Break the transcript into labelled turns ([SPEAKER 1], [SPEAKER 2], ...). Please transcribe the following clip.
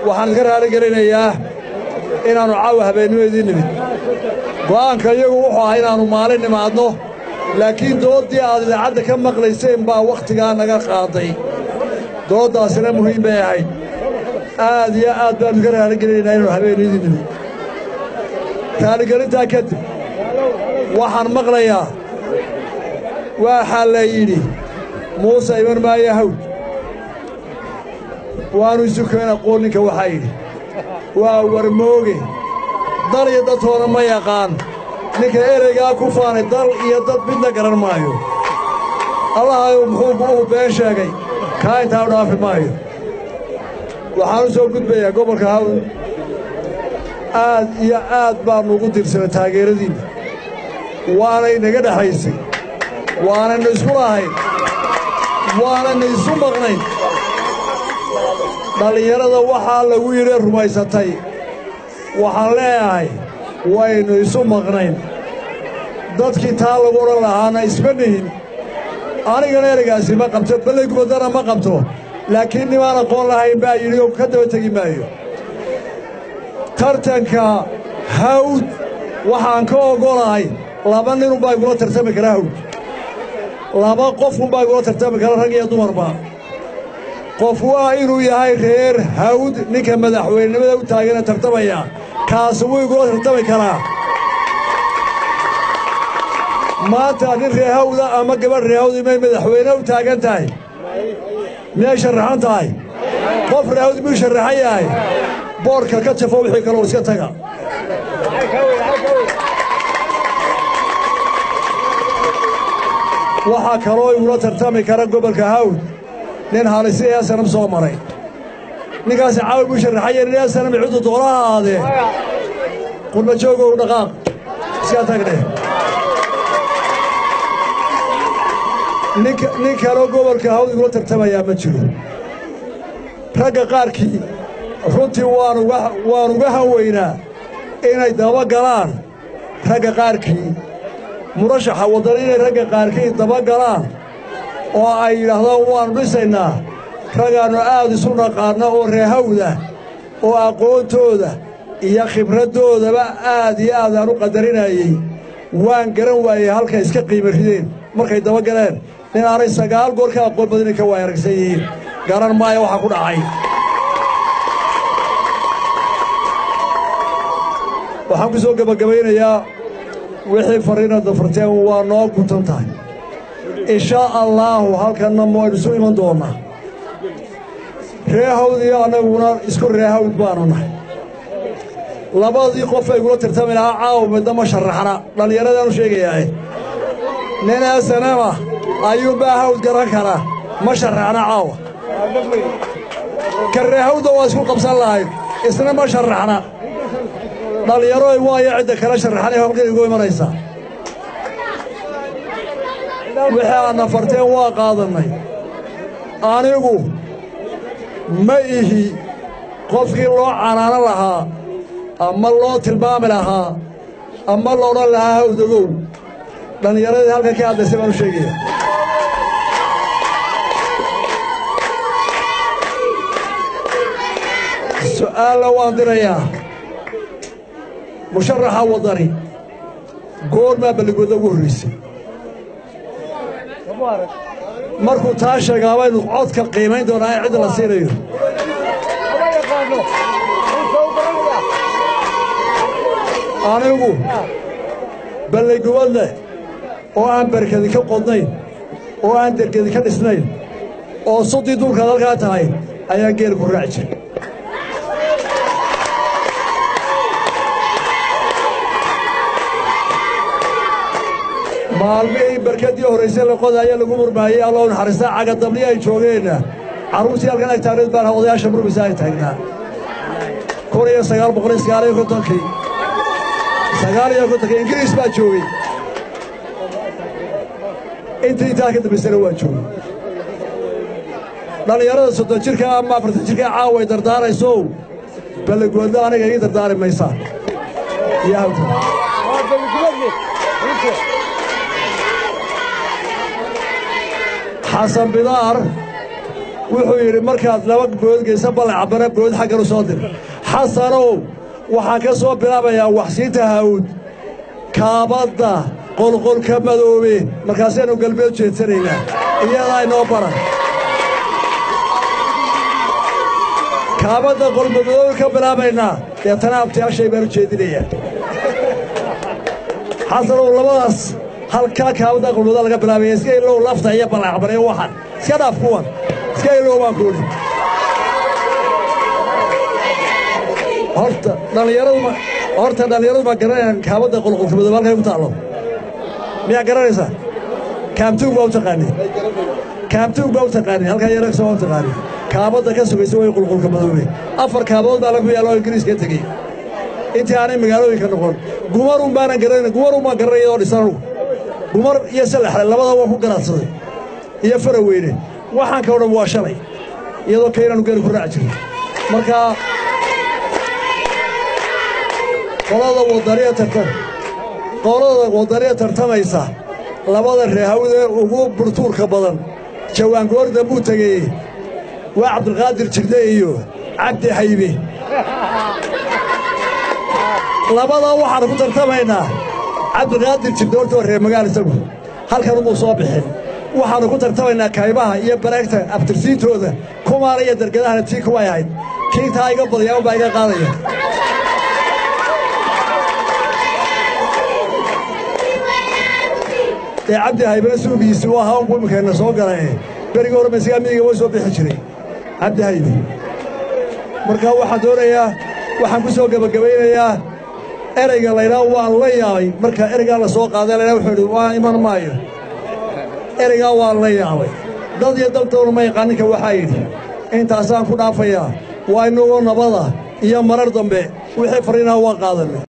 [SPEAKER 1] waxaan iska raali gelinayaa inaannu caawa habeennimadii nimid go'aanka iyagu wuxuu ahaa inaannu maalin nimaadno laakiin dooddii aad idaacadda ka maqlayseen baa wakhtigaa naga qaaday dooddaasina muhiim bay ahayd aad iyo aad baannu iska raaligelinaynaa inaannu habeennimadii nimid raaligelintaa kadib waxaan maqlayaa waxaa la yidhi muuse iman maayo hawd waannu isu keen aqoon ninka waxaa yidhi waa warmooge dal iyo dadtoona ma yaqaan ninka ereygaa ku faanay dal iyo dad midna garan maayo allahayu muxuu uu been sheegay kaa intaa u dhaafi maayo waxaan u soo gudbayaa gobolka hawd aad iyo aad baannu ugu dirsanay taageeradiinna waanay naga dhexaysay waanaynu isku lahayn waanaynu isu maqnayn dhallinyarada waxaa lagu yidhi rumaysatay waxaan leeyahay waynu isu maqnayn dadkii taa lagu odhan lahaana isma nihin anigana ereygaasi ma qabto ballay gubaddana ma qabto laakiin nimaan aqoon lahayn baa yidhi oo ka daba tegi maayo tartanka hawd waxaan ka oggolahay laba ninunbaa igula tartami kara hawd laba qofunbaa igula tartami kara rag iyo dumarba qof waa inuu yahay reer hawd ninka madaxweynenimada u taagana tartamaya kaasi wuu igula tartami karaa maanta nin reer hawda ama gabadh reer hawd may madaxweyne u taagan tahay miyay sharaxan tahay qof reer hawd miyuu sharaxan yahay boorka ka jafo wixii kaloo iska taga waxaa kaloo igula tartami kara gobolka hawd nin halisi ee sanam soo maray ninkaasi caawi buu sharaxaya nin ee sanam ciddu doolaha aadee qurmajoogow dhaqaaq iska tagne nin kaloo gobolka hawd igula tartamayaa ma jiro ragga qaarkii runtii waan uga hanweynaa inay daba galaan ragga qaarkii murashaxa waddan inay ragga qaarkii daba galaan oo ay yidhaahdaan waannu dhisaynaa ragaannu aad isu naqaanno oo reehawda oo aqoontooda iyo khibraddoodaba aad iyo aad aan u qadarinayey waan garan waayey halkay iska qiima rideen markay daba galeen nin aanay sagaal goor ka aqoon badinay ka waay aragsan yihiin garan maayo waxaa ku dhacay waxaan ku soo gebagabaynayaa wixii farriina dafarteen waa noo guntan tahay inshaa allaahu halkanna waynu isu iman doonnaa reehawd iyo annaguna isku reehawd baannu nahay labadii qof ay gula tartami lahaa caawa midna ma sharaxna dhallinyaradaanu sheegayaae nin esanema ayuunbaa hawd garan kara ma sharaxna caawa ka reehawdda waa isku qabsan lahayd isna ma sharaxna dhallinyaroy waayo cidda kala sharaxanay halkan igu imanaysaa wixii aadna farteen waa qaadannay anigu ma ihi qofkii loo canaano lahaa ama loo tilmaami lahaa ama loodhan lahaa hawdagow dhallinyaradii halkan ka hadlaysay baan u sheegaya su'aalna waan dirayaa musharaxa waddani goormaa balligooda ugu horraysay markuu taa sheegaa baynu codka qiimayn doonaa in cidda la siinayo anigu balligubad leh oo aan barkadi ka qodnayn oo aan dergedi ka dhisnayn oo suddii duulkaad halkaa tahay ayaan geel ku raaci jiray maalmihii barkadii horraysay la qodaaya lagu murmaayey allow naxariistaa cagadabli ay joogeenna carruurtii halkan ag taagneed baan odayaasha murmisa ay taagnaa kun iyo sagaal boqol iyo sagaal iyo kontonkii sagaal iyo kontonkii ingiriis baa joogey intii intaa ka dambaysana waa joogey dhallinyarada soddon jirka ama afartan jirka caawa ay dardaaraysow balligoodna aniga ii dardaari maysaa iyo hawta xasan bidaar wuxuu yidhi markaad laba bood geysa ballacabana bood xaggan u soo dir xasanow waxaan ka soo bilaabayaa waxsiinta hawd kaabadda qolqolka madoobe markaasaynu galbeed jeedsanaynaa iyadaa inoo baran kaabadda qolmadoobe ka bilaabaynaa deetana abtiyaashay baan u jeedinayaa xasanow labadaas halkaa kaabadda qolmadoobe laga bilaabaya iska ilow lafta iyo ballacabana iyo waxan iska dhaaf kuwan iska ilow baan ku odhi horta dhallinyaradu ma horta dhallinyaradu ma garanayaan kaabadda qolqolka madoobe halkay ku taallo miyaa garanaysaa kaamtuug baa u taqaani kaamtuug baa u taqaani halkaa yaragsa waa u taqaani kaabadda ka sugaysa way qulqulka madoobe afar kaabadood baa lagu yaalo oo ingiriiska tegey intii aanay magaalooyinka noqon gumarun baanan garanayn gumarun baan garanaya oo dhisan anugu gumar iyo salaxle labada waa ku garaadsaday iyo faraweyne waxaan ka odhan waa shalay iyadoo kaynaanu geeri ku raaci jirin marka qolada wadaniya tartan qolada wadaniya tartamaysa labada reehawdee ugu burtuurka badan jawaangoorda buu tegeeyey waa cabdulqaadir jirde iyo cabdi haybe labadaa waxaanu ku tartamaynaa cabdiqaadir jirde horta waa reer magaal isagu halkan umuu soo bixin waxaannu ku tartamaynaa kaybaha iyo baraagta abtirsiintooda kumaana iyo dargadahana tii kuway ahayd kii taa iga badaya unbaa iga qaadaya ee cabdi haybana suugiisi u ahaa unku imikeenna soo galae berigii hore masigaa miyiga way soo bixi jiray cabdi haybe marka waxaan doonayaa waxaan ku soo gebagabaynayaa erayga laydhaa waan la yaabay marka ereygaa la soo qaaday laydhaa wuxuu idhi waa iman maayo ereygaa waan la yaabay dad iyo dabtowna ma yaqaan ninka waxaa yidhi intaasaan ku dhaafayaa waa inagoo nabada iyo marar dambe wixii farriinaha waan qaadanay